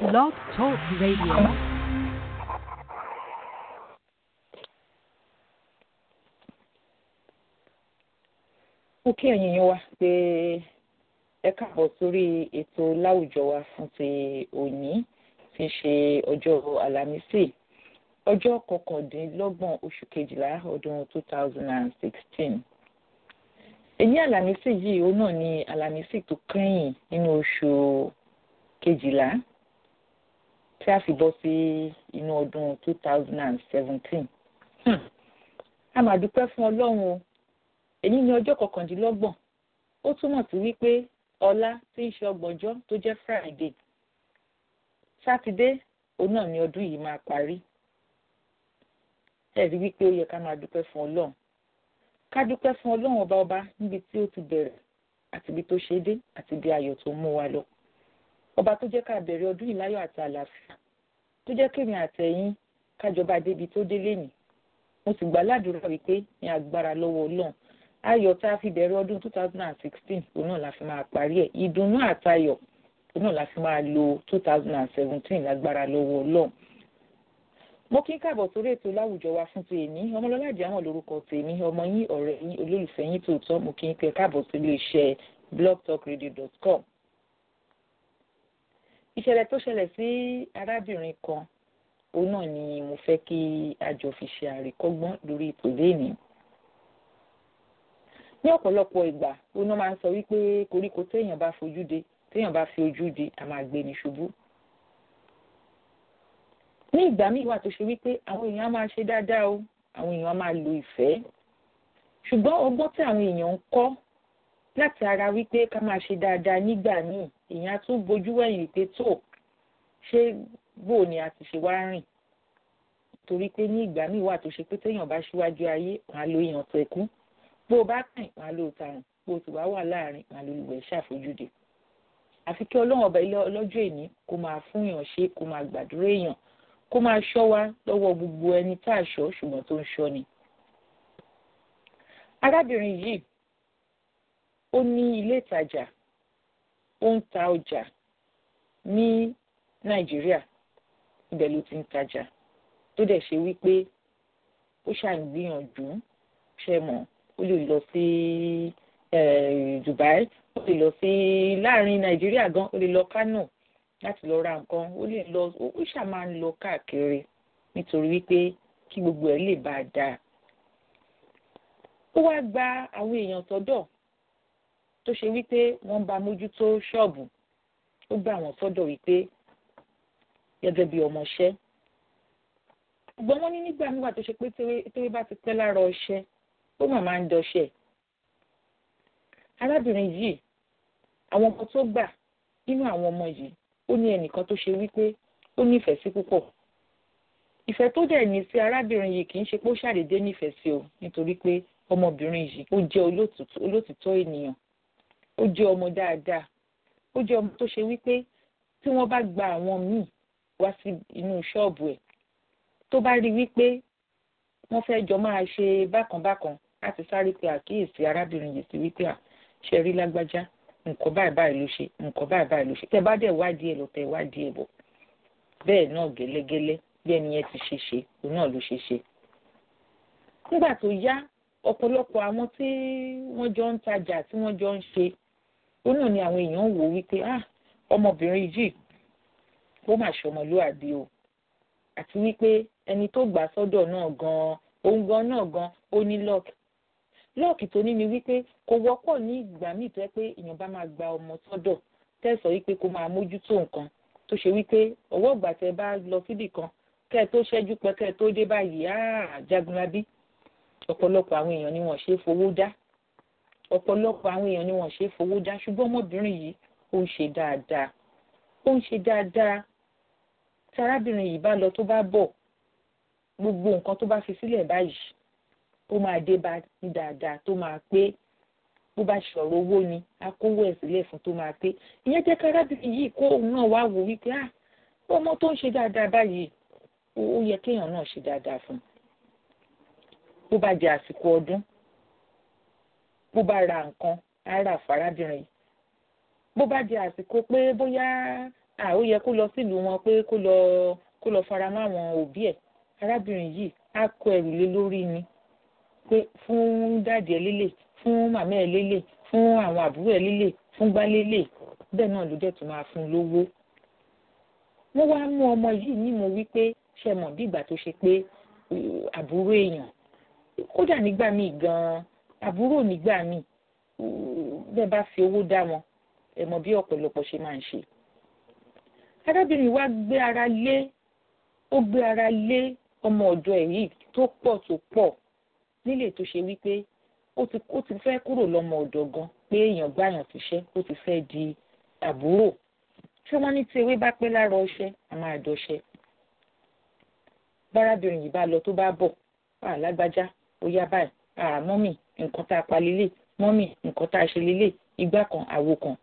Blog Talk Radio. mo kí ẹ̀yin yẹn wá pé ẹ káàbọ̀ sórí ètò láwùjọ wa fún ti òní tí í ṣe ọjọ́ àlàmísì ọjọ́ kọkàndínlọ́gbọ̀n oṣù kejìlá ọdún two thousand and sixteen èyí àlàmísì yìí òun náà ni àlàmísì tó kẹ́yìn nínú oṣù kejìlá tí a fi bọ́ sí inú ọdún two thousand and seventeen a máa dúpẹ́ fún ọlọ́run o èyí ni ọjọ́ kọkàndínlọ́gbọ̀n ó túmọ̀ sí wípé ọlá tí í ṣe ọgbọ̀njọ́ tó jẹ́ friday sátidé òun náà ni ọdún yìí máa parí ẹ rí wípé ó yẹ ká máa dúpẹ́ fún ọlọ́run ká dúpẹ́ fún ọlọ́run ọba ọba níbi tí ó ti bẹ̀rẹ̀ àti ibi tó ṣe dé àti ibi ayọ̀ tó mú wa lọ ọba tó jẹ́ ká bẹ̀rẹ̀ ọdún yìí láyọ̀ àti àlàáfíà tó jẹ́ kémi àtẹ̀yìn kájọba débi tó dé lénìí mo sì gbà ládùúrà wípé ní agbára lọ́wọ́ ọlọ́run ayọ̀ tá a fi bẹ̀rẹ̀ ọdún two thousand and sixteen òun náà la fi máa parí ẹ̀ ìdùnnú àtayọ̀ òun náà la fi máa lo two thousand and seventeen lágbára lọ́wọ́ ọlọ́run. mo kí n káàbọ̀ sórí ètò láwùjọ wa fún ti èní ọmọlọ́lá àjàmọ̀ lórúkọ tèmi ọmọ yín ọ̀rẹ́ yín olólùfẹ́ yín tòótọ́ mo kí n pẹ́ káàbọ̀ sí iléeṣẹ́ blogtalkradio.com. ìṣẹ̀lẹ̀ tó ṣẹlẹ̀ sí arábìnrin kan òun náà ni mo fẹ́ kí a jọ fi ṣe àríkọ́gbọ́n lórí ètò léèní ní ọ̀pọ̀lọpọ̀ ìgbà oná máa ń sọ wípé koríko téèyàn bá fojú de téèyàn bá fi ojú di a máa gbé ní ṣubú. ní ìgbà míì wà tó ṣe wípé àwọn èèyàn á máa ṣe dáadáa o àwọn èèyàn á máa lo ìfẹ́ ṣùgbọ́n ọgbọ́n tí àwọn èèyàn ń kọ́ láti ara wípé ká máa ṣe dáadáa nígbà míì èèyàn á tún bojú wẹ̀yìn pé tó ṣé bò ni a ti ṣe wá rìn torí pé ní ìgbà míì wà tó ṣe pé téèyàn bá ṣíwájú ayé wọn á lo èèyàn tẹ̀kú bó o bá kàn wọn ló tarùn bó o sì wá wà láàrin wọn ló lùwẹ̀ ṣàfojúde àfi kí ọlọ́run ọba ilé ọlọ́jọ́ èní kó máa fún èèyàn ṣe kó máa gbàdúrà èèyàn kó máa ṣọ́ wa lọ́wọ́ gbogbo ẹni tá a ṣọ́ ṣùgbọ́n tó ń ṣọ́ ni. arábìnrin yìí ó ní ilé ìtajà ó ń ta ọjà ní nàìjíríà ibẹ̀ ló ti ń tajà tó dẹ̀ ṣe wípé ó ṣàǹgbìyànjú ṣe mọ̀ ó lè lọ sí Dubai ó lè lọ sí láàrin Nàìjíríà gan ó lè lọ Kano láti lọ ra nǹkan ó lè lọ ó ṣáà máa ń lọ káàkiri nítorí wípé kí gbogbo ẹ̀ lè bá a dáa. ó wá gba àwọn èèyàn sọ́dọ̀ tó ṣe wípé wọ́n bá mójútó ṣọ́ọ̀bù ó gbà wọ́n sọ́dọ̀ wípé gẹ́gẹ́ bí ọmọọṣẹ́ ṣùgbọ́n wọ́n ní nígbà nígbà tó ṣe pé tẹ́wé bá ti pẹ́ lára ọṣẹ́ ó mà máa ń dọṣẹ́ arábìnrin yìí àwọn ọmọ tó gbà nínú àwọn ọmọ yìí ó ní ẹnìkan tó ṣe wípé ó nífẹ̀ẹ́ sí púpọ̀ ìfẹ́ tó dẹ̀ ní sí arábìnrin yìí kì í ṣe pé ó ṣàdédé nífẹ̀ẹ́ sí o nítorí pé ọmọbìnrin yìí ó jẹ́ olótìtọ́ ènìyàn ó jẹ́ ọmọ dáadáa ó jẹ́ ọmọ tó ṣe wípé tí wọ́n bá gba àwọn míì wá sí inú ṣọ́ọ̀bù ẹ̀ tó bá rí wípé wọ́n fẹ́ jọ máa ṣe bákanbákan láti sáré pe àkíyèsí arábìnrin yìí sí wípé à ṣe rí lágbájá nǹkan báyìí báyìí ló ṣe nǹkan báyìí báyìí ló ṣe tẹ́ bá dẹ̀ wádìí ẹ̀ lọ tẹ́ wádìí ẹ̀ bọ̀ bẹ́ẹ̀ náà gẹ́lẹ́gẹ́lẹ́ bí ẹni yẹn ti ṣe ṣe òun náà ló ṣe ṣe. nígbà tó yá ọ̀pọ̀lọpọ̀ àwọn tí wọ́n jọ ń tajà tí wọ́n jọ ń ṣe òun náà ni àwọn èèyàn wò wípé ah ọmọbìnrin yìí ó mà ṣọmọlúàbí o àti wípé ẹni tó gbà sọ́dọ̀ náà gan-an òun gan náà gan ó ní lọ́ọ̀kì lọ́ọ̀kì tó ní ni wípé kò wọ́pọ̀ ní ìgbà míì tó yẹ pé èèyàn bá máa gba ọmọ sọ́dọ̀ tẹ̀sọ̀ wípé kó máa mójútó nǹkan tó ṣe wípé ọwọ́ ìgbà tẹ bá lọ síbì kan kẹ́ ẹ tó ṣẹ́jú pẹ́ kẹ́ ẹ tó dé báyìí áà jagunlabi ọ̀pọ̀lọpọ̀ àwọn èèyàn ni wọ́n ṣe é fowó dá ọ̀pọ̀lọpọ̀ àwọn èèyàn ni wọ́n ṣe é fowó dá ṣùgbọ́n ọmọbìnrin yìí ó ń ṣe dáadáa ó ń ṣe dáadáa tí arábìnrin yìí bá lọ tó bá bọ̀ gbogbo nǹkan tó bá fi sílẹ̀ báyìí ó máa dé bá ní dáadáa tó máa pé bó bá ṣọ̀rọ̀ owó ni a kówó ẹ̀ sílẹ̀ fún tó máa pé ìyẹn jẹ́ kárábìnrin yìí kó òun náà wá wò wípé ah ọmọ tó ń ṣe dáadáa báyìí ó yẹ kéèyàn náà ṣe dáadáa fún un bó bá jẹ àsìkò ọdún bó bá ra nǹkan á rà fárábìnrin yìí bó bá jẹ àsìkò pé bóyá à ó yẹ kó lọ sílùú wọn pé kó lọ kó lọ fara mọ́ àwọn òbí ẹ̀ arábìnrin yìí á kó ẹrù lé lórí ni pé fún dáàdì ẹ̀ lélẹ̀ fún màmá ẹ̀ lélẹ̀ fún àwọn àbúrò ẹ̀ lélẹ̀ fún gbá lélẹ̀ bẹ́ẹ̀ náà ló dẹ̀ tún máa fún un lówó. wọ́n wá mú ọmọ yìí ní mo wí pé ṣe mọ̀ bí ìgbà tó ṣe pé àbúrò èèyàn kódà nígbà míì gan-an àbúrò nígbà míì bẹ́ẹ̀ bá fi owó dá wọn ẹ mọ̀ bí ọ̀pọ̀lọpọ̀ ṣe máa ń ṣe. arábìnrin wa gbé ara lé ó gbé ara lé ọmọ ọ̀dọ̀ ẹ̀ yìí tó pọ̀ tó pọ̀ nílé tó ṣe wípé ó ti ó ti fẹ́ kúrò lọ́mọ ọ̀dọ̀ gan pé èèyàn gbàyàn síṣẹ́ ó ti fẹ́ di àbúrò ṣé wọ́n ní tí ewé bá pẹ́ lára ọṣẹ a máa dọṣẹ. bárábìnrin yìí bá lọ tó bá bọ̀ alágbájá ó yá báyìí mọ́mì nǹkan tá a pa lélẹ̀ mọ́mì nǹkan tá a ṣe lélẹ̀ igbá kan àwo kan.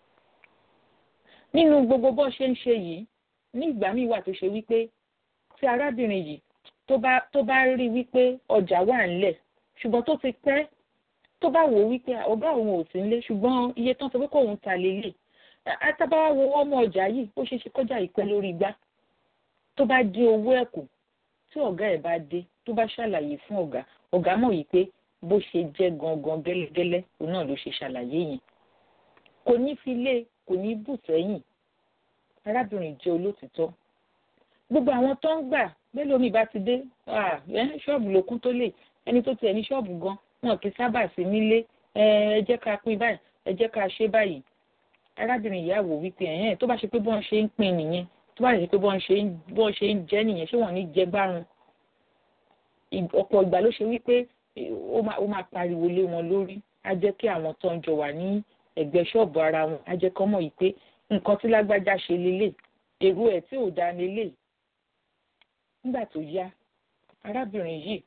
nínú gbogbo bó ṣe ń ṣe yìí ní ìgbà míì wà tó ṣe wípé tí arábìnrin yìí tó bá tó bá rí wípé ọjà wà ńlẹ̀ ṣùgbọ́n tó ti pẹ́ tó bá wò wípé ọ̀gá òun ò sí ńlé ṣùgbọ́n iye tán sọ pé kóun ta lélẹ̀ àtàbáwá wo ọmọ ọjà yìí ó ṣeé ṣe kọjá ìpẹ́ lórí igbá tó bá dín owó ẹ̀ kù tí ọ̀gá ẹ̀ bá dé tó bá ṣàlàyé fún ọ̀gá ọ̀gá mọ̀ yìí pé bó ṣe jẹ́ gangan gẹ́lẹ́gẹ́lẹ́ òun náà ló ṣe ṣàlàyé yẹn kò ní fi lé kò ní bù sẹ́yìn arábìnrin jẹ́ olótìtọ́ gbogbo àwọn tó ń gbà mélòó mi bá ti dé ṣọ́ọ̀bù lókun tó lè ẹni tó tiẹ̀ ní ṣọ́ọ̀bù gan wọn kì í sábà sí nílé ẹ jẹ́ ká pín báyìí ẹ jẹ́ ká ṣe báyìí arábìnrin ìyá wò wípé ẹ̀yẹ́n tó bá ṣe pé bọ́n ṣe ń pín nìyẹn tó bá ṣe pé bọ́n ṣe ń bọ́n ṣe ń jẹ́ nìyẹn ṣé wọ́n ní jẹ gbárùn ọ̀pọ̀ ìgbà ló ṣe wípé ó máa pariwo lé wọn lórí á jẹ́ kí àwọn tó ń jọ wà ní ẹ̀gbẹ́ ṣọ́ọ̀bù ara wọn á jẹ́ kọ́ mọ̀ yìí pé nǹkan tí lágbájá ṣe lélẹ̀ èrò ẹ̀ tí ò dá lélẹ̀ nígbà tó yá arábìnrin yìí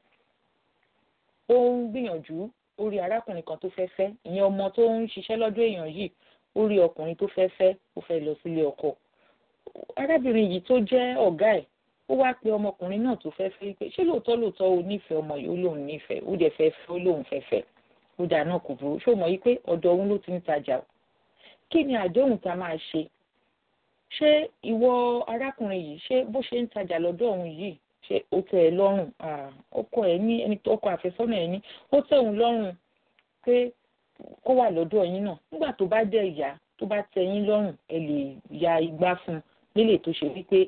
ó ń gbìyànjú ó rí arákùnrin kan tó fẹ́ fẹ́ ìyẹn ọmọ tó ń ṣiṣẹ́ lọ́dọ̀ èèyàn yìí ó rí ọkùnrin tó fẹ́ fẹ́ ó fẹ́ lọ sílé ọkọ arábìnrin yìí tó jẹ́ ọ̀gá ẹ̀ ó wá pe ọmọkùnrin náà tó fẹ́ fẹ́ pé ṣé lóòótọ́ lóòótọ́ o nífẹ̀ẹ́ ọmọ yìí ó lóun nífẹ̀ẹ́ ó dẹ̀ fẹ́ fẹ́ ó lóun fẹ́ fẹ́ ó dà náà kò burú ṣó mọ̀ yí pé ọ̀dọ̀ òun ló ti ń tajà kí ni àdéhùn tá a máa ṣe ṣé ìwọ arákùnrin yìí ṣé bó ṣe ń tajà lọ́dọ̀ òun yìí ṣé ó tẹ́ ẹ lọ́rùn ọkọ ẹ ní ẹni tó ọkọ àfẹ́sọ́nà ẹ ní ó tẹ́ òun lọ́rùn pé kó wà lọ́dọ̀ yín náà nígbà tó bá dẹ̀ yá tó bá tẹ́ yín lọ́rùn ẹ lè ya igbá fún un nílé tó ṣe wípé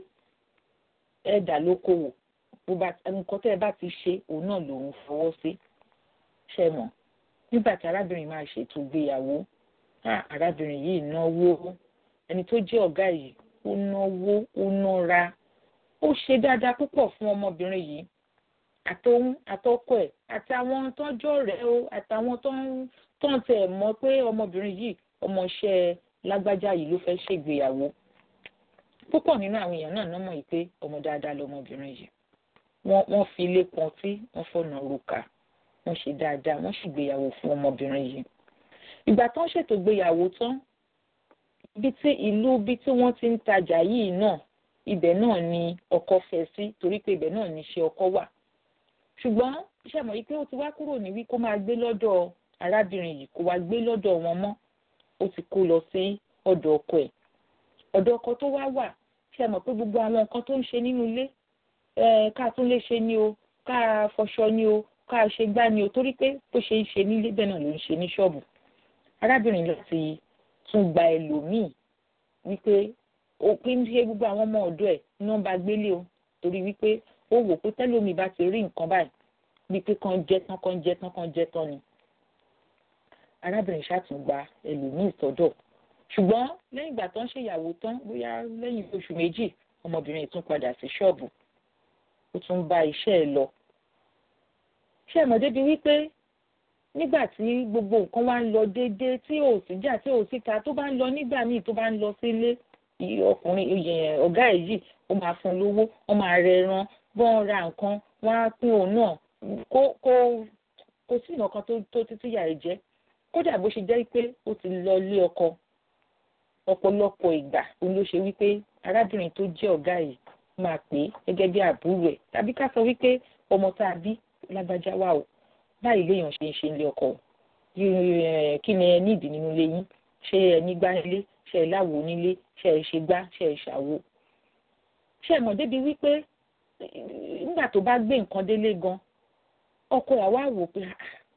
ẹ dà lókòwò nǹkan tẹ́ ẹ bá ti ṣe òun náà lòun fọwọ́ sí ṣe mọ̀ nígbà tí arábìnrin máa ṣètò ìgbéyàwó arábìnrin yìí náwó ẹni tó jẹ́ ọ̀gá yìí ó náwó ó nára ó ṣe dáadáa púpọ̀ fún ọmọbìnrin yìí àtòun àtọkọ ẹ̀ àtàwọn tọ́jọ́ rẹ̀ o àtàwọn tó ń tẹ̀ mọ́ pé ọmọbìnrin yìí ọmọọṣẹ́ lágbájá yìí ló fẹ́ ṣègbéyàwó púpọ̀ nínú àwọn èèyàn náà nọ́mọ̀ yìí pé ọmọ dáadáa lọmọbìnrin yìí wọ́n fi ilé kan tí wọ́n fọ̀nà rúkà wọ́n ṣe dáadáa wọ́n ṣègbéyàwó fún ọmọbìnrin yìí ìgbà tó ń ṣètò ìgbéyàwó tán bí tí ìlú bí tí wọ́n ti ń tajà yìí náà ibẹ̀ náà ni ọkọ fẹ́ sí torí pé ibẹ̀ náà ni iṣẹ́ ọkọ wà ṣùgbọ́n iṣẹ́ mọ̀ yìí pé ó ti wá kúrò ní wí kó máa gbé lọ́dọ̀ arábìnrin yìí kó wá gbé lọ́dọ̀ wọn mọ́ ó ti kó lọ sí ọ̀dọ̀ ọkọ ẹ̀ ọ̀dọ̀ ọkọ tó wá wà ṣe mọ̀ pé gbogbo àwọn nǹkan tó ń ṣe nínú ilé ká tún lè ṣe ni o ká fọṣọ ni o ká ṣe gbá ni o torí pé bó ṣe ń ṣe nílé bẹ́ẹ̀ náà ló ń ṣe ní ṣọ́ọ̀bù arábìnrin láti tún gba ẹlòmíì wípé òpin ṣe gbogbo àwọn ọmọ ọ̀dọ̀ ẹ̀ ní wọ́n bá gbélé o torí wípé ó wò pé tẹ́lómi bá ti rí nǹkan báyìí bíi pé kan jẹ́ tán kan jẹ́ tán kan jẹ́ tán ni arábìnrin ṣàtúngba ẹlòmíì sọ́dọ̀ ṣùgbọ́n lẹ́yìn ìgbà tó ń ṣèyàwó tán bóyá lẹ́yìn oṣù méjì ọmọbìnrin tún padà sí ṣọ́ọ̀bù ó tún bá iṣẹ́ ẹ̀ lọ. ṣé ẹ̀mọ́ débi wípé nígbà tí gbogbo nǹkan wá ń lọ déédéé tí ò sí jà tí ò síta tó bá ń lọ nígbà míì tó bá ń lọ sílé ọkùnrin ọ̀gá ẹ̀ yìí ó máa fún lówó ó máa rẹ ẹran bọ́n ra nǹkan wọ́n á pín òun náà kó kó kò sí nǹkan tó títí yà ẹ̀ jẹ́ kódà bó ṣe jẹ́ pé ó ti lọ lé ọkọ ọ̀pọ̀lọpọ̀ ìgbà òun ló ṣe wípé arábìnrin tó jẹ́ ọ̀gá yìí máa pè é gẹ́gẹ́ bí àbúrò ẹ̀ tàbí ká sọ wípé ọmọ tá a bí lágbájá wà o báyìí léèyàn ṣe ń ṣe ilé ọkọ kí ni ẹ nídìí nínú ilé yín ṣé ẹ ní gbá ilé ṣe ẹ̀ láwo nílé ṣe ẹ̀ ṣe gbá ṣe ẹ̀ ṣàwo ṣe ẹ̀ mọ̀ débi wípé nígbà tó bá gbé nǹkan délé gan ọkọ ẹ̀ wá wò pé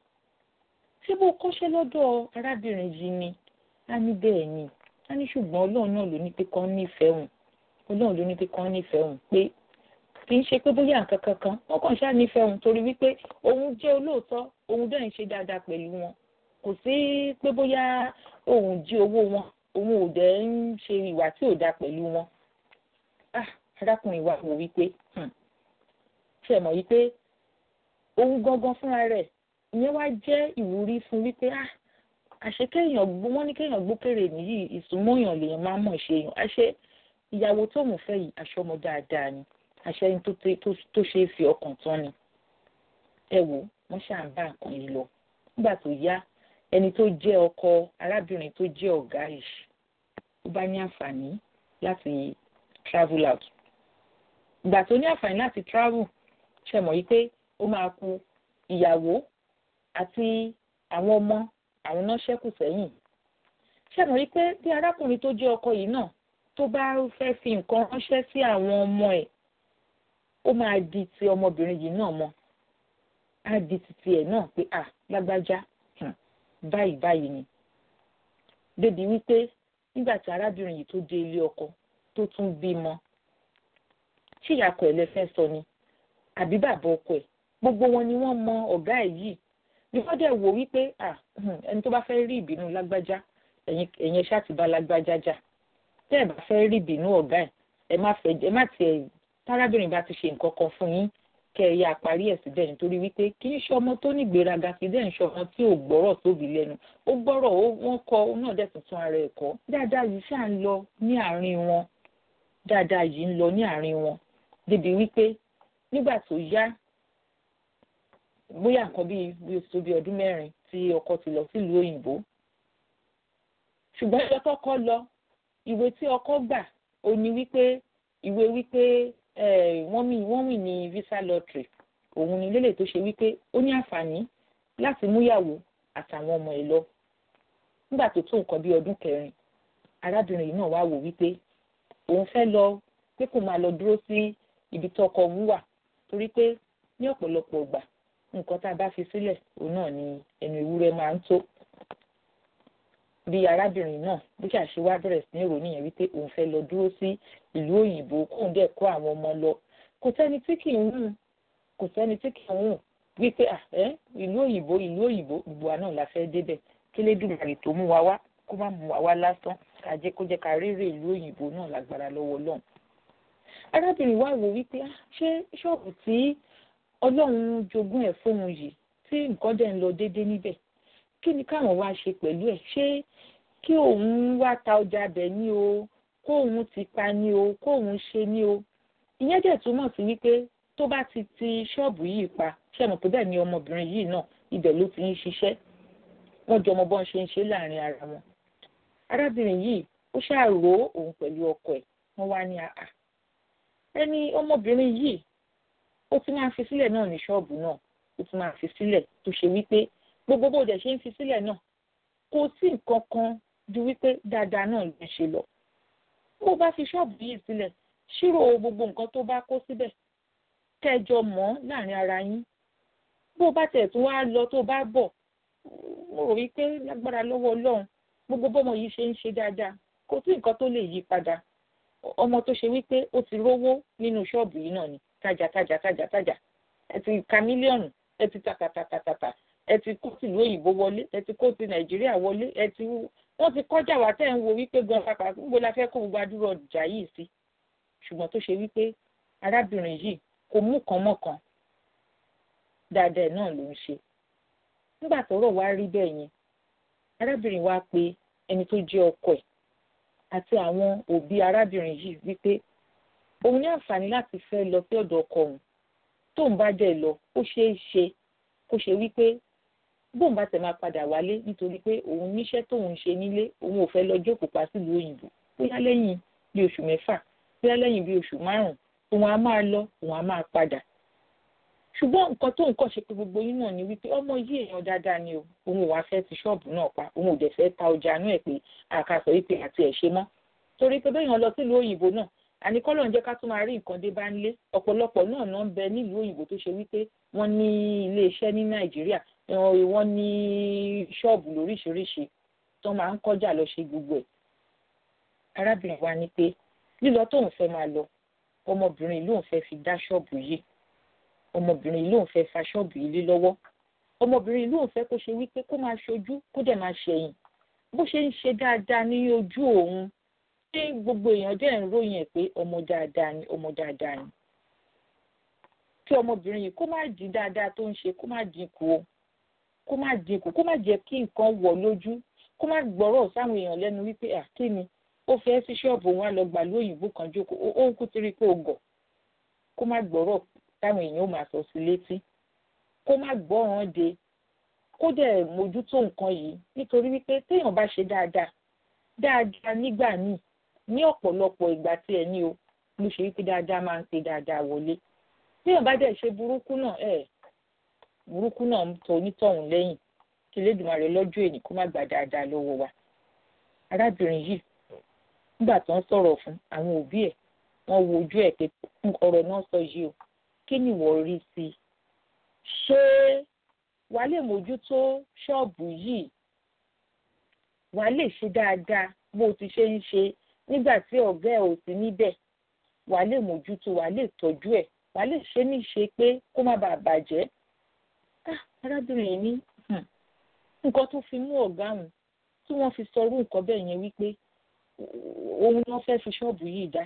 ṣé bó kọ́ṣẹ́ lọ́dọ̀ arábìnrin yìí ni á ní bẹ́ẹ̀ ni á ní ṣùgbọ́n ọlọ́run náà ló ní pé kán nífẹ̀ẹ́ òun ọlọ́run ló ní pé kán nífẹ̀ẹ́ òun pé kì í ṣe pé bóyá nǹkan kankan wọ́n kàn ṣáà nífẹ̀ẹ́ òun torí wípé òun jẹ́ olóòótọ́ òun dẹ̀ ń ṣe dáadáa pẹ̀lú wọn kò sí pé bóyá òun jí owó wọn òun ò dẹ̀ ń ṣe ìwà tí ò dáa pẹ̀lú wọn. arákùnrin wa wò wípé ṣe mọ̀ wípé òun gangan fúnra rẹ̀ ìyẹn wá jẹ́ ìwúrí fún wípé àṣé kéèyàn gbó wọ́n ní kéèyàn gbókèrè nìyí ìsúnmọ́yàn lèèyàn máa mọ̀ ṣe èèyàn àṣé ìyàwó tóun fẹ́ yìí aṣọ́mọ dáadáa ni àṣẹ ẹni tó ṣe é fi ọkàn tán ni ẹ wò wọ́n ṣáà ń bá nǹkan yìí lọ nígbà tó yá ẹni tó jẹ́ ọkọ arábìnrin tó jẹ́ ọ̀gá yìí ó bá ní àǹfààní láti travel out ìgbà tó ní àǹfààní láti travel ṣe mọ̀ yí pé ó máa kù ìyàwó àti àwọn ọmọ àwọn náà ṣẹ́kù sẹ́yìn ṣe mọ̀ yí pé bí arákùnrin tó jẹ́ ọkọ yìí náà tó bá fẹ́ fi nǹkan ránṣẹ́ sí àwọn ọmọ ẹ̀ ó máa di ti ọmọbìnrin yìí náà mọ́ á di titi ẹ̀ náà pé à lágbájá báyìí báyìí ni débi wípé nígbà tí arábìnrin yìí tó dé ilé ọkọ tó tún bímọ tí ìyàkọ̀ ẹ̀ lẹ́fẹ́ sọ ni àbí bàbá ọkọ ẹ̀ gbogbo wọn ni wọ́n mọ ọ̀gá ẹ̀ yìí bí wọ́n dẹ̀ wò wípé ẹni tó bá fẹ́ rí ìbínú lágbájá ẹ̀yin ṣáà ti bá lágbájá jà tẹ́ ẹ̀ bá fẹ́ rí ìbínú ọ̀gá ẹ̀ ẹ má fẹ́ ẹ má tiẹ̀ tárábìnrin bá ti ṣe nǹkan kan fún yín kẹ́ ẹ yá parí ẹ̀ síbẹ̀ nítorí wípé kì í ṣe ọmọ tó ní ìgbéraga kì í dẹ̀ ń ṣe ọmọ tí ò gbọ́rọ̀ tóbi lẹ́nu ó gbọ́rọ̀ wọ́n kọ́ ó náà dẹ̀ tuntun ara ẹ̀ kọ́ dáadáa yìí ṣáà ń lọ ní àárín wọn dáadáa yìí ń lọ ní àárín wọn débi wípé nígbà tó yá bóyá nǹkan bíi bí oṣù bíi ọdún mẹ́rin tí ọkọ ti lọ sílùú òyìnbó ṣùgbọ́n ìjọ tọkọ lọ ìwé tí ọkọ gbà ó ní wípé ìwé wípé wọ́n mì wọ́n mì ní visa lottery òun ni lélẹ̀ tó ṣe wípé ó ní àǹfààní láti múyàwó àtàwọn ọmọ ẹ̀ lọ nígbà tó tó nǹkan bíi ọdún kẹrin arábìnrin yìí náà wá wò wípé òun fẹ́ lọ pé kò máa lọ dúró sí ibi tó ọkọ òun wà torí pé ní ọ̀pọ̀lọpọ̀ ìgbà nǹkan tá a bá fi sílẹ̀ òun náà ni ẹnu ewúrẹ́ máa ń tó bí arábìnrin náà bí ṣàṣewá bẹ̀rẹ̀ sí ní ìròyìn yẹn wípé òun fẹ́ lọ dúró sí ìlú òyìnbó kóun dẹ̀ kó àwọn ọmọ lọ kò sẹ́ni tí kì í hùn kò sẹ́ni tí kì í hùn wípé ẹ ìlú òyìnbó ìlú òyìnbó gbogbo wa náà la fẹ́ débẹ̀ kí lédùmarè tó mú wa wá kó má mú wa wá lásán ká jẹ́ kó jẹ́ ká rérè ìlú òyìnbó náà lágbára lọ́wọ́ Ọlọ́run arábìnrin wa wò wípé ṣé ṣọ́ọ̀bù tí Ọlọ́run jogún ẹ̀ fóun yìí tí nǹkan dẹ̀ ń lọ déédéé níbẹ̀ kí ni káwọn wá ṣe pẹ̀lú ẹ̀ ṣé kí òun wá ta ọjà bẹ̀ ní o kóun ti pa ní o kóun ṣe ní o ìyẹn dẹ̀ túmọ̀ sí wípé tó bá ti ti ṣọ́ọ̀bù yìí pa ṣe mọ̀ pé bẹ́ẹ̀ ni ọmọbìnrin yìí náà ibẹ̀ ló ti ń ṣiṣẹ́ wọ́n jọ ọmọ bọ́n ṣe ń ṣe láàrin ara wọn arábìnrin yìí ó ṣàrò òun pẹ̀lú ọkọ ẹ̀ wọ́n wá ní àà ẹni ọmọbìnrin yìí ó ti máa fi sílẹ̀ náà ní ṣọ́ọ̀bù náà ó ti máa fi sílẹ̀ tó ṣe wípé gbogbo bó dẹ̀ ṣe ń fi sílẹ̀ náà kò sí nǹkan kan ju wípé dáadáa náà ló ń ṣe lọ bó bá fi ṣọ́ọ̀bù yìí sílẹ̀ ṣírò gbogbo nǹkan tó bá kó síbẹ̀ kẹjọ mọ́ láàrin ara yín bó bá tẹ̀ tún wá lọ tó bá bọ̀ mo rò wípé lágbára lọ́wọ́ ọlọ́run gbogbo bọ́mọ yìí ṣe ń ṣe dáadáa kò sí nǹkan tó lè yí padà ọmọ tó ṣe wípé ó ti rówó nínú ṣọ́ọ̀bù yìí náà ni tajà tajà tajà tajà ẹ ti ka mílíọ̀nù ẹ ti tàtàtàtàtà ẹ ti kó tìlú òyìnbó wọlé ẹ ti kó ti nàìjíríà wọlé ẹ ti wọ́n ti kọjá wa tẹ́ ń wo wípé gan pàpà gbogbo la fẹ́ kó gbogbo adúrò ọjà yìí sí ṣùgbọ́n tó ṣe wípé arábìnrin yìí kò mú kan mọ́ kan dáadáa náà ló ń ṣe nígbà tọ́rọ̀ wá rí bẹ́ẹ̀ yẹn arábìnrin wa pe ẹni tó jẹ́ ọkọ ẹ̀ àti àwọn òbí arábìnrin yìí wípé òun ní àǹfààní láti fẹ́ lọ sí ọ̀dọ̀ ọkọ òun tóun bá dẹ̀ lọ ó ṣeé ṣe kó ṣe wípé bóun bá tẹ̀ máa padà wálé nítorí pé òun níṣẹ́ tóun ṣe nílé òun ò fẹ́ lọ jókòó pa sílùú òyìnbó bóyá lẹ́yìn bí oṣù mẹ́fà bóyá lẹ́yìn bí oṣù márùn-ún òun á máa lọ òun á máa padà ṣùgbọ́n nǹkan tó nǹkan ṣe pé gbogbo yín náà ni wípé ọmọ yìí èèyàn dáadáa ni o òun ò wá fẹ́ ti ṣọ́ọ̀bù náà pa òun ò dẹ̀ fẹ́ ta ọjà náà ẹ̀ pé àkàsọ̀ wípé àti ẹ̀ ṣe mọ́ torí pé bẹ́ẹ̀ yàn lọ sílùú òyìnbó náà àníkọ́lọ̀ ń jẹ́ ká tún máa rí nǹkan dé bá ń lé ọ̀pọ̀lọpọ̀ náà náà ń bẹ nílùú òyìnbó tó ṣe wípé wọ́n ní ilé iṣẹ́ ní nàìjíríà wọ́n ní ṣọ́ọ̀bù lóríṣiríṣi tó máa ń kọjá lọ ṣe gbogbo ẹ̀ arábìnrin wa ní pé lílọ tóun fẹ́ máa lọ ọmọbìnrin lóun fẹ́ fi dá ṣọ́ọ̀bù yìí ọmọbìnrin lóun fẹ́ fa ṣọ́ọ̀bù yìí lé lọ́wọ́ ọmọbìnrin lóun fẹ́ kó ṣe wípé kó máa ṣojú kó dẹ̀ máa ṣẹ̀yìn bó ṣe ń ṣe dáadáa ní ojú òun ṣé gbogbo èèyàn dẹ̀ ń ròyìn ẹ̀ pé ọmọ dáadáa ni ọmọ dáadáa ni kí ọmọbìnrin yìí kó má di dáadáa tó ń ṣe kó má dínkù o kó má dínkù kó má jẹ́ kí nǹkan wọ̀ lójú kó má gbọ́rọ̀ sáwọn èèyàn lẹ́nu wípé àkíni ó fẹ́ sí ṣọ́ọ̀bù wọn á lọ gbà lóyìnbó kan jókòó ó ń kú tiri pé ó gọ̀ kó má gbọ́rọ̀ táwọn èèyàn ó máa sọ sí létí kó má gbọ́ràn de kó dẹ̀ mójútó nǹkan yìí nítorí wípé téèyàn bá ṣe dáadáa dáadáa nígbà míì ní ọ̀pọ̀lọpọ̀ ìgbà tí ẹ ní o ló ṣe wípé dáadáa máa ń pe dáadáa wọlé téèyàn bá dẹ̀ ṣe burúkú náà ẹ̀ burúkú náà ń tọ onítọ̀hún lẹ́yìn kí Elédùmarè lọ́jọ́ èní kó má gbà dáadáa lọ́wọ́ wa arábìnrin yìí nígbà tó ń sọ̀rọ̀ fún àwọn òbí ẹ̀ wọ́n wo ojú ẹ̀ pé ọ̀rọ̀ náà sọ yìí o kí ni ìwọ rí sí i ṣé wàá lè mójútó ṣọ́ọ̀bù yìí wàá lè ṣe dáadáa bó o ti ṣe ń ṣe nígbà tí ọ̀gá ẹ̀ ò sí níbẹ̀ wàá lè mójútó wàá lè tọ́jú ẹ̀ wàá lè ṣe ní ṣe pé kó má bàa bàjẹ́ arábìnrin ní nǹkan tó fi mú ọ̀gá òun tí wọ́n fi sọ irú nǹkan bẹ́ẹ̀ yẹn wípé òun náà fẹ́ fi ṣọ́ọ̀bù yìí dá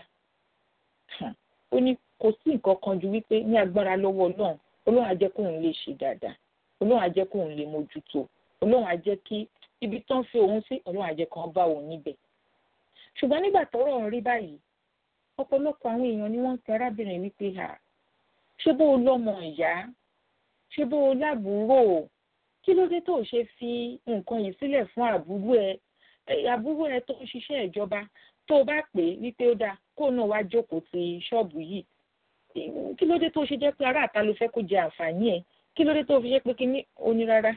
ó ní kò sí nǹkan kan ju wípé ní agbára lọ́wọ́ ọlọ́run ọlọ́run á jẹ́ kóun lè ṣe dáadáa ọlọ́run á jẹ́ kóun lè mójútó ọlọ́run á jẹ́ kí ibi tán fi òun sí ọlọ́run á jẹ́ kán bá òun níbẹ̀ ṣùgbọ́n nígbà tọ́rọ̀ ń rí báyìí ọ̀pọ̀lọpọ̀ àwọn èèyàn ni wọ́n ń pe arábìnrin wípé ha ṣé bó o lọ́mọ ìyá ṣé bó o lábúrò kí ló dé tó o ṣe fi nǹkan yìí sílẹ̀ fún àbúrò ẹ àbúrò ẹ tó ń ṣiṣẹ́ ìjọba tó o bá pè é wípé ó dáa kó náà wá jókòó ti ṣọ́ọ̀bù yìí kí ló dé tó ṣe jẹ́ pé ará àta ló fẹ́ kó jẹ àǹfààní ẹ̀ kí ló dé tó fi jẹ́ pé kí ní onírárá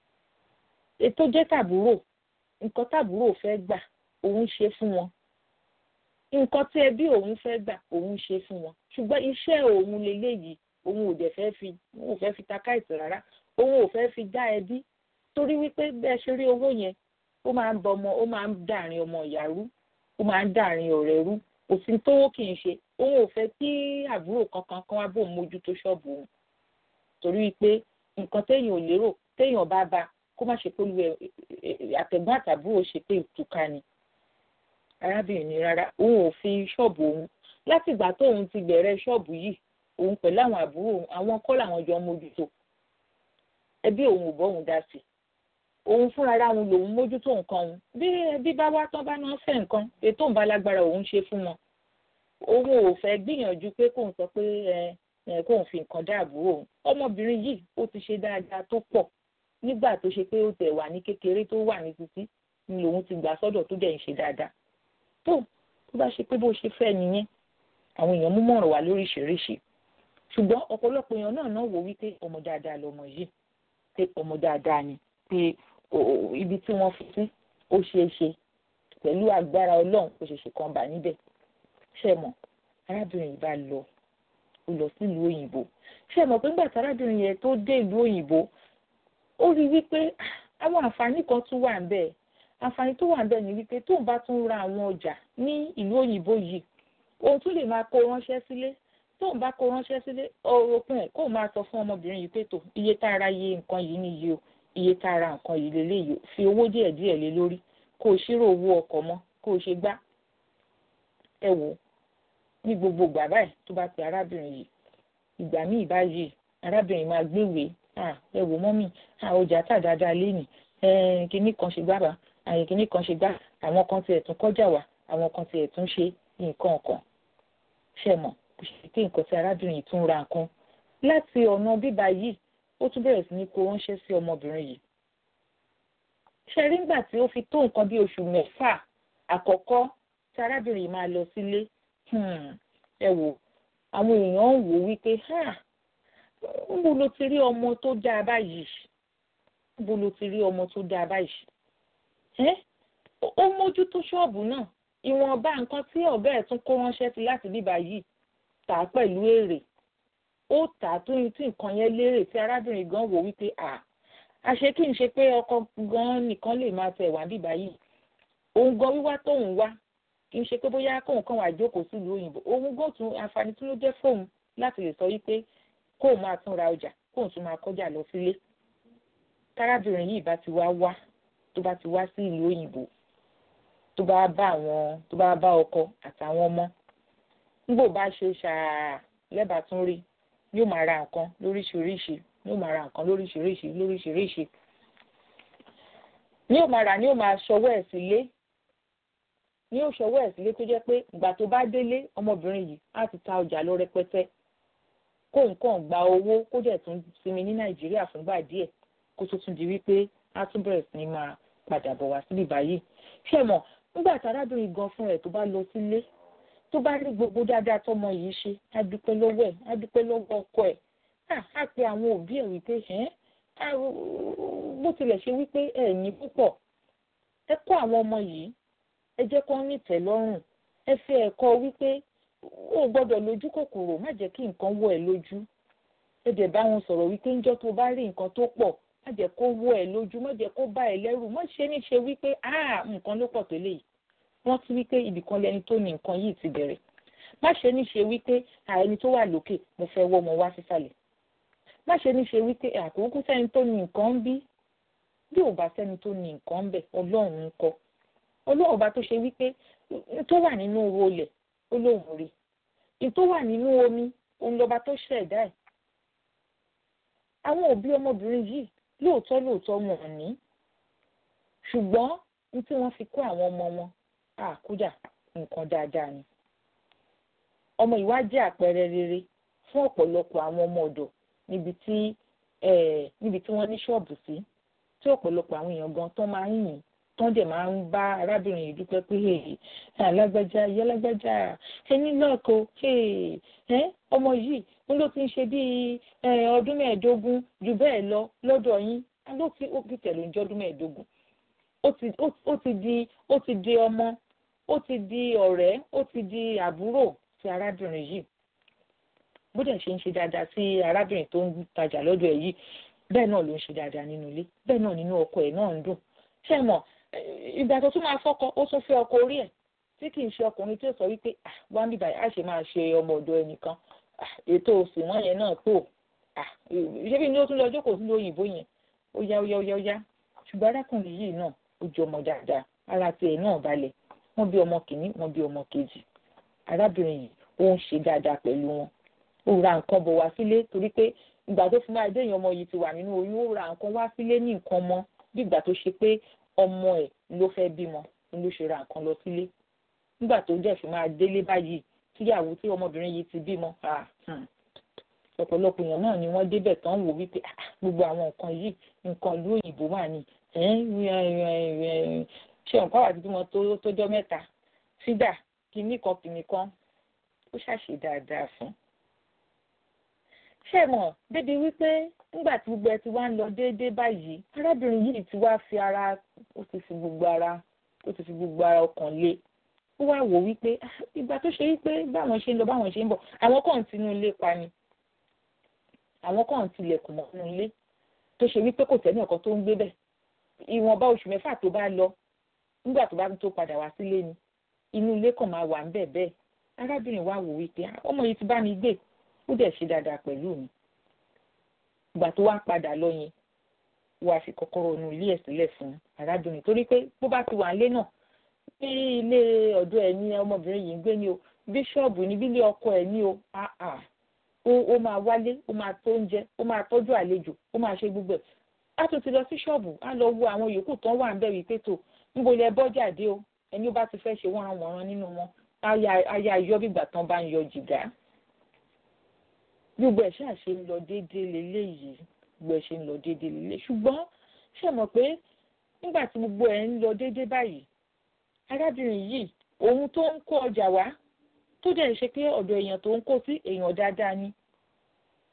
ètò jẹ́ tàbúrò nǹkan tàbúrò fẹ́ gbà òun ṣe fún wọn nǹkan tí ẹbí òun fẹ́ gbà òun ṣe fún wọn ṣùgbọ́n iṣẹ́ òun leléyìí òun ò dẹ̀ fẹ́ fi òun ò fẹ́ fi ta káìsì rárá òun ò fẹ́ fi dá ẹbí torí wípé bẹ́ẹ̀ ṣe rí owó yẹn ó máa ń bọ ọmọ ó máa ń dàrin ọmọ ìyá rú ó máa ń dàrin ọ̀rẹ́ rú òfin tówó kì í ṣe òun ò fẹ́ kí àbúrò kankan kan wá bóun mójútó ṣọ́ọ̀bù òun torí wípé nǹkan téèyàn ò lérò téèyàn bá ba kó má ṣe pé olú ẹ àtẹ̀gbọ́n àtàbúrò ṣe pé ìtúká ni arábìnrin ni rárá òun ò fi ṣọ́ọ̀bù òun láti ìgbà tóun ti bẹ̀rẹ̀ ṣọ́ọ̀bù yìí òun pẹ̀lú àwọn àbúrò òun àwọn kọ́ làwọn jọ mójútó ẹbí òun ò bọ́ òun dá sí òun fúnra ara òun lòun mójútó nǹkan òun bí ẹbí bá wá tán bá náà fẹ́ nǹkan ètò òun bá lágbára òun ṣe fún wọn òun ò fẹ́ gbìyànjú pé kóun sọ pé ẹ kóun fi nǹkan dá àbúrò òun ọmọbìnrin yìí ó ti ṣe dáadáa tó pọ̀ nígbà tó ṣe pé ó tẹ̀ wà ní kékeré tó wà ní títí ni lòun ti gbà sọ́dọ̀ tó dẹ̀ ń ṣe dáadáa tó tó bá ṣe pé bó ṣe fẹ́ nìyẹn àwọn èèyàn mú mọ̀ràn wá lóríṣiríṣi ṣùgbọ́n ọ̀pọ̀lọpọ̀ èèyàn náà náà wò wípé ọmọ dáadáa lọmọ yìí pé ọmọ dáadáa ni pé ibi tí wọ́n fi sí ó ṣeé ṣe pẹ̀lú agbára ọlọ́run ó ṣe ṣe kan bà níbẹ̀ ṣe mọ̀ arábìnrin yìí bá lọ ó lọ sílùú òyìnbó ṣe mọ̀ pé nígbà tí arábìnrin yẹn tó dé ìlú òyìnbó ó rí wípé àwọn àǹfààní kan tún wà níbẹ̀ àǹfààní tó wà níbẹ̀ ni wípé tóun bá tún ra àwọn ọjà ní ìlú òyìnbó yìí òun tún lè máa kó ránṣẹ́ sílé tóun bá kó ránṣẹ́ sílé òpin ẹ̀ kóun máa sọ fún ọmọbìnrin yìí pé tó iye tá a ra iye nǹkan yìí nìyí o iye tá a ra nǹkan yìí lélẹ́yìí o fi owó díẹ̀ díẹ̀ lé lórí kó o ṣírò owó ọkọ̀ mọ́ kó o ṣe gbá ẹ wò ní gbogbo ìgbà báyìí tó bá pe arábìnrin yìí ìgbà míì báyìí arábìnrin máa gbéwèé ẹ wò mọ́mì ọjà tà dáadáa lénìí kinní kan ṣe gbá bá àyè kinní kan ṣe gbá àwọn kan tiẹ̀ tún kọjá wá àwọn kan tiẹ̀ tún ṣe nǹkan kan ṣe mọ̀ kò ṣe pé nǹkan tí arábìnrin yìí tún ra nǹkan láti ọ̀nà bíbá yìí ó tún bẹ̀rẹ̀ sí ní kó ránṣẹ́ sí ọmọbìnrin yìí ṣe rí nígbà tí ó fi tó nǹkan bí oṣù mẹ́fà àkọ́kọ́ tí arábìnrin yìí máa lọ sílé ẹ wò àwọn èèyàn ń wò wípé níbo ló ti rí ọmọ tó dáa báyìí níbo ló ti rí ọmọ tó dáa báyìí ẹ́ ó mójútó ṣọ́ọ̀bù náà ìwọ̀nba nǹkan tí ọ̀gá ẹ̀ tún kó ránṣẹ́ sí láti bíbá yìí tà á pẹ̀lú èrè ó tà á tó tí nǹkan yẹn lérè tí arábìnrin gan wò wípé à àṣé kí n ṣe pé ọkọ gan nìkan lè máa tẹ̀ wá bíbá yìí òun gan wíwá tóun wá kì í ṣe pé bóyá kóun kàn wá jókòó sílùú òyìnbó òun gan tún àǹfààní tí ló jẹ́ fóun láti lè sọ wípé kóun máa tún ra ọjà kóun tún máa kọjá lọ sílé tárábìnrin yìí bá ti wá wá tó bá ti wá sí ìlú òyìnbó tó bá bá àwọn tó bá bá ọkọ àtàwọn ọmọ nígbò bá ṣe ṣáà lẹ́bàá tún rí yóò máa ra nǹkan lóríṣiríṣi yóò máa ra nǹkan lóríṣiríṣi lóríṣiríṣi ní yóò máa rà ní yóò máa ṣọwọ́ ẹ̀ sílé ní yóò ṣọwọ́ ẹ̀ sílé tó jẹ́ pé ìgbà tó bá délé ọmọbìnrin yìí á ti ta ọjà lọ rẹpẹtẹ kó nǹkan gba owó kó dẹ̀ tún sinmi ní nàìjíríà fúngbà díẹ̀ kó tó tún di wípé á tún bẹ̀rẹ̀ sí ní máa padà bọ̀ wá síbí báyìí ṣé mọ̀ nígbà tí arábìnrin gan fún ẹ̀ tó bá lọ sílé tó bá rí gbogbo dáadáa tọmọ yìí ṣe á dúpẹ́ lọ́wọ́ ẹ̀ á dúpẹ́ lọ́wọ́ ọkọ ẹ̀ á pe àwọn òbí ẹ̀ wípé ẹ̀ bó tilẹ̀ ṣe wípé ẹ̀ ní púpọ̀ ẹ kọ́ àwọn ọmọ yìí ẹ jẹ́ kó ní ìtẹ́lọ́rùn ẹ fi ẹ̀kọ́ wípé ó gbọ́dọ̀ lójú kòkòrò má jẹ́ kí nǹkan wọ̀ ẹ́ lójú ẹ dẹ̀ bá wọn sọ̀rọ̀ wípé ńjọ́ tó bá rí nǹkan tó pọ̀ má jẹ́ kó wọ̀ ẹ́ lójú má jẹ́ kó bá ẹ lẹ́rù má ṣe ní ṣe wípé ah nǹkan ló pọ̀ tó léyìí wọ́n ti wípé ibìkan lẹni tó ní nǹkan yìí ti bẹ̀rẹ̀ má ṣe ní ṣe wípé ẹni tó wà lókè mo fẹ́ wọ́ ọmọ wá sísàlẹ̀ má ṣe ní ṣe wípé àkókò sẹ́ni tó ní nǹkan ń bí bí ò bá sẹ́ni tó ní nǹkan ń bẹ̀ ọlọ́run ń kọ́ ọlọ́run bá tó ṣe wípé tó wà nínú olè ó lóun rí ní tó wà nínú omi òun lọ́ba tó ṣẹ̀dá ẹ̀ àwọn òbí ọmọbìnrin yìí lóòótọ́ lóòótọ́ wọn ò ní ṣùgbọ́n ní tí wọ́n fi kó àwọn ọmọ wọn àkúdà nǹkan dáadáa ni ọmọ ìwá jẹ́ àpẹẹrẹ rere fún ọ̀pọ̀lọpọ̀ àwọn ọmọ ọ̀dọ̀ níbi tí níbi tí wọ́n ní ṣọ́ọ̀bù sí tí ọ̀pọ̀lọpọ̀ àwọn èèyàn gan tán máa ń yìn tán dẹ̀ máa ń bá arábìnrin yìí dúpẹ́ pé alágbájá ìyá alágbájá ẹni lọ́ọ̀kọ́ ọmọ yìí ń ló ti ń ṣe bíi ọdún mẹ́ẹ̀ẹ́dógún jù bẹ́ẹ̀ lọ lọ́dọ̀ yín ló ti ó fi tẹ̀lé oúnjẹ ọdún mẹ́ẹ̀ẹ́dógún ó ti di ó ti di ọmọ ó ti di ọ̀rẹ́ ó ti di àbúrò sí arábìnrin yìí bó dẹ̀ ṣe ń ṣe dáadáa sí arábìnrin tó ń tajà lọ́dọ̀ ẹ̀ yìí bẹ́ẹ̀ náà ló ń ṣe dáadáa nínú ilé bẹ́ẹ̀ náà nínú ọkọ ẹ̀ náà ń dùn ṣé mọ̀ ìgbà tó tún máa fọ́kọ ó tún fẹ́ ọkọ orí ẹ̀ tí kì í ṣe ọkùnrin tí ó sọ wípé wá ń bíbá á ṣe máa ṣe ọmọ ọ̀dọ̀ ẹnìkan ètò òsì wọn yẹn náà tó ṣé bí ní ó tún lọ jókòó sílùú òyìnbó yẹn ó yá ó yá ó yá ó yá ṣùgbọ́n arákùnrin yìí náà ó jẹ ọmọ dáadáa ara tiẹ̀ náà balẹ̀ wọ́n bí ọmọ kìíní wọ́n bí ọmọ kejì arábìnrin yìí ó ń ṣe dáadáa pẹ̀lú wọn ó ra nǹkan bọ̀ wá sílé torí pé ìgbà tó fi máa dé èèyàn ọmọ yìí ti wà nínú oyún ó ra nǹkan wá sílé ní nǹkan mọ́ bí ìgbà tó ṣe pé ọmọ ẹ̀ ló fẹ́ bímọ ni ló ṣe ra nǹkan lọ sílé nígbà tó dẹ̀ fi máa délé báyìí tíyàwó tí ọmọbìnrin yìí ti bímọ ọ̀pọ̀lọpọ̀ èèyàn náà ni wọ́n débẹ̀ tán wò wípé gbogbo àwọn nǹkan yìí nǹkan ìlú òyìnbó wà ní ṣé nǹkan wà bímọ tó jọ mẹ́ta sídà kìíní kan kìíní kan ó ṣàṣe dáadáa fún. ṣé mọ̀ débi wípé nígbà tí gbogbo ẹ ti wá ń lọ déédéé báyìí arábìnrin yìí ti wá fi ara ó ti fi gbogbo ara ó ti fi gbogbo ara ọkàn lé ó wá wò wípé ìgbà tó ṣe wípé báwọn ṣe ń lọ báwọn ṣe ń bọ̀ àwọn kan tinú ilé pa ni àwọn kan tilẹ̀kùn mọ́ inú ilé tó ṣe wípé kò tẹ́lẹ̀ ọ̀kan tó ń gbé bẹ̀ ìwọ̀nba oṣù mẹ́fà tó bá lọ nígbà tó bá tó padà wá sílé ni inú ilé kan máa wà ń bẹ̀ bẹ́ẹ̀ arábìnrin wa wò wípé ọmọ yìí ti bá mi gbé ó dẹ̀ ṣe dáadáa pẹ̀lú mi ìgbà tó wá padà lọ yẹn wàá fi kọ́kọ́rọ́ inú ilé ẹ̀ sílẹ̀ fún arábìnrin torí pé bó bá ti wà nílé náà bí ilé ọ̀dọ̀ ẹ̀ ní ọmọbìnrin yìí ń gbé ní o bíṣọ́ọ̀bù ní bílé ọkọ ẹ̀ ní o ó máa wálé ó máa tó oúnjẹ ó máa tọ́jú àlejò ó máa ṣe gbogbo ẹ̀ á tún ti lọ sí ṣọ́ọ̀bù á lọ wo àwọn yòókù tán wà ń bẹ̀ wípé tó níbo ilẹ̀ bọ́jà dé o ẹni ó bá ti fẹ́ ṣe wọ́n àwọn ọ̀ràn nínú wọn aya yọ bígbà tán bá ń yọ jìgá gbogbo ẹ̀ ṣáà ṣe ń lọ déédéé leléyìí gbogbo ẹ̀ ṣe ń lọ déédéé lélẹ̀ ṣùgbọ́n ṣe mọ̀ pé nígbà tí gbogbo ẹ̀ ń lọ déédéé báyìí arábìnrin yìí òun tó ń kó ọjà wá tó dẹ̀ ṣe pé ọ̀dọ̀ èèyàn tó ń kó sí èèyàn dáadáa ni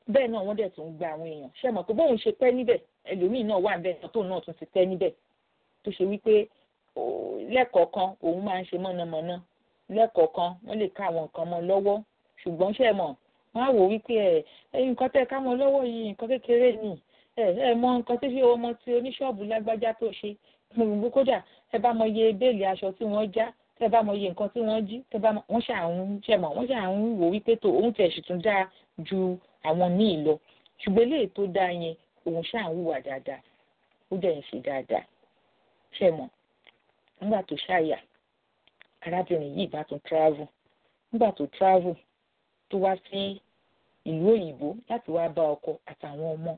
bẹ́ẹ̀ náà wọ́n dẹ̀ tún gba àwọn èèyàn ṣe mọ̀ pé bóun ṣe pẹ́ níbẹ̀ ẹlòmíì náà wà níbẹ̀ tóun náà tún ti pẹ́ níbẹ̀ tó ṣe wípé lẹ́kọ̀ọ̀kan òun máa ń ṣe mọ̀nàmọ́ná lẹ́kọ̀ọ̀kan wọ́n lè ká àwọn nǹkan mọ́ lọ́wọ́ ṣùgbọ́n ṣe mọ̀ wọ́n á wò wípé ẹ ẹyin nǹkan tẹ́ ká mọ́ lọ́wọ́ yìí nǹkan kékeré ni ẹ ẹ mọ nǹkan tí ọmọ tí oníṣọ́ọ̀bù lágbájá tó ṣe gbogbo kódà ẹ bá mọ iye béèlì aṣọ tí wọ́n já tẹ bá mọ iye nǹkan tí wọ́n jí tẹ bá mọ wọ́n ṣàwọn ṣe mọ̀ wọ́n ṣàwọn wò wípé tó òun tẹ̀ sì tún dáa ju àwọn míì lọ ṣùgbọ́n eléyìí tó dáa yẹn òun ṣàwọn hùwà dáadáa ó dẹ̀ ń ṣe dáadáa ṣe mọ̀ nígbà tó ṣàyà arábìnrin yìí bá tún travel nígbà tó travel tó wá sí ìlú òyìnbó láti wá bá ọkọ àtàwọn ọmọ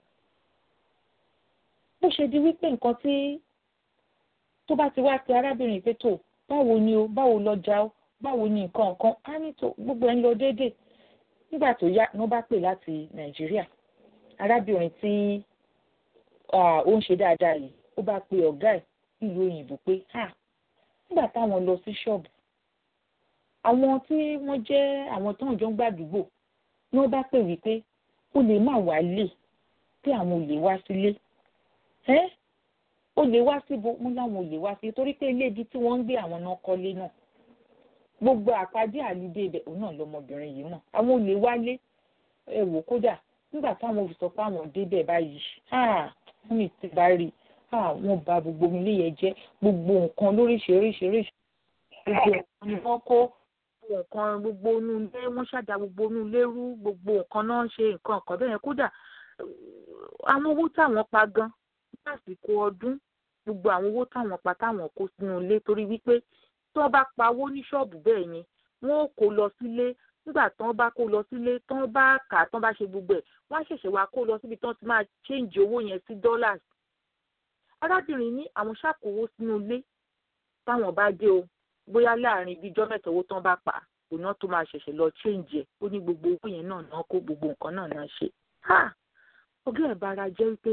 bó ṣe di wípé nǹkan tí tó bá ti wá pe arábìnrin pé tó báwo ni o báwo lọjà o báwo ni nǹkan nǹkan á ní tó gbogbo ẹ̀ ń lọ déédéé nígbà tó yá ni wọ́n bá pè láti nàìjíríà arábìnrin tí ó ń ṣe dáadáa yìí ó bá pe ọ̀gá ẹ̀ nílùú òyìnbó pé ha nígbà táwọn lọ sí ṣọ́ọ̀bù àwọn tí wọ́n jẹ́ àwọn tó ń jọ ń gbàdúgbò ni wọ́n bá pè wípé ó lè má wá lè pé àwọn ò lè wá sílé ẹ́ ó lè wá síbo wọn láwọn ò lè wá sí torí pé ilé ibi tí wọ́n ń gbé àwọn náà kọ́lé náà gbogbo àpàdé àlùdé ibẹ̀ òun náà lọmọbìnrin yìí náà àwọn ò lè wálé ẹ wò kódà nígbà táwọn fi sọ pé àwọn débẹ̀ báyìí wọ́n mi ti bá rí wọ́n bà gbogbo ilé yẹn jẹ́ gbogbo nǹkan lóríṣiríṣiríṣi gbogbo nǹkan ni wọ́n kó nǹkan gbogbo inú ilé wọ́n ṣàdá gbogbo inú ilé rú gbogbo nǹkan náà ṣe nǹkan ọ̀kan bẹ́ẹ̀ yẹn kódà àwọn owó táwọn pa gan lásìkò ọdún gbogbo àwọn owó táwọn pa táwọn kó sínú ilé torí wípé tí wọ́n bá pawó ní ṣọ́ọ̀bù bẹ́ẹ̀ yẹn wọ́n ó kó lọ sílé nígbà tí wọ́n bá kó lọ sílé tí wọ́n bá kà tí wọ́n bá ṣe gbogbo ẹ̀ wọ́n á ṣẹ̀ṣẹ̀ wá kó lọ síbi tí wọ́n ti máa ṣéǹjì owó yẹn sí dollars. arábìnrin ní àwọn ṣàkówó sínú ilé táwọn bá dé o bóyá láàrin ibi ijọ́ mẹ́ta owó tí wọ́n bá pa òun náà tó máa ṣẹ̀ṣẹ̀ lọ ṣéǹjì ẹ̀ ó ní gbogbo owó yẹn náà náà kó gbogbo nǹkan náà náà ṣe. ọgá ẹ̀ bára jẹ́ wípé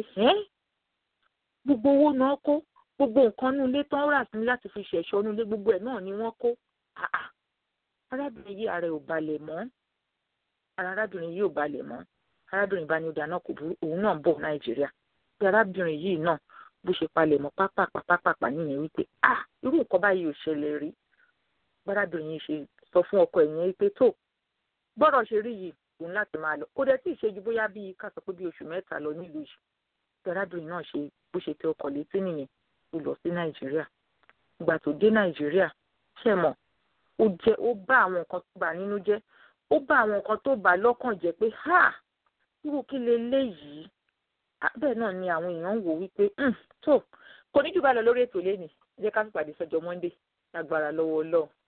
gbogbo owó náà kó gbogbo nǹkan nínú ilé tán rà sí láti fi ṣẹ̀ṣọ́ nínú ilé gbogbo ẹ̀ náà ni wọ́n kó arábìnrin yìí ara ẹ̀ ò balẹ̀ mọ́ ara arábìnrin yìí ò balẹ̀ mọ́ arábìnrin bá ní ọjà náà kò burú òun náà ń bọ̀ nàìjíríà bí arábìnrin yìí náà bó ṣe palẹ̀ mọ́ pápápápápá nìyẹn wípé ah irú nǹkan báyìí ò ṣẹlẹ̀ rí arábìnrin yìí ṣe sọ fún ọkọ ẹ̀ yẹn wípé tó gbọ́dọ̀ ṣe rí yìí òun láti máa lọ kó dẹ̀ tí ì ṣe ju bóyá bíi ká sọ pé bíi oṣù mẹ́ta lọ nílùú yìí bí arábìnrin náà ṣe bó ṣe tẹ ọkọ̀ létí nìyẹn ó lọ sí nàìjíríà ìgbà tó dé nàìjíríà ṣe mọ̀ ó jẹ́ ó bá àwọn nǹkan tó bà nínú jẹ́ ó bá àwọn nǹkan tó bà lọ́kàn jẹ́ pé ha irú kí leléyìí bẹ́ẹ̀ náà ni àwọn èèyàn ń wò wípé tó kò ní jù bá lọ lórí ètò lẹ́nìí jẹ́ ká pàdé sọ́jọ́ monday lágbára lọ́wọ́ ọlọ́run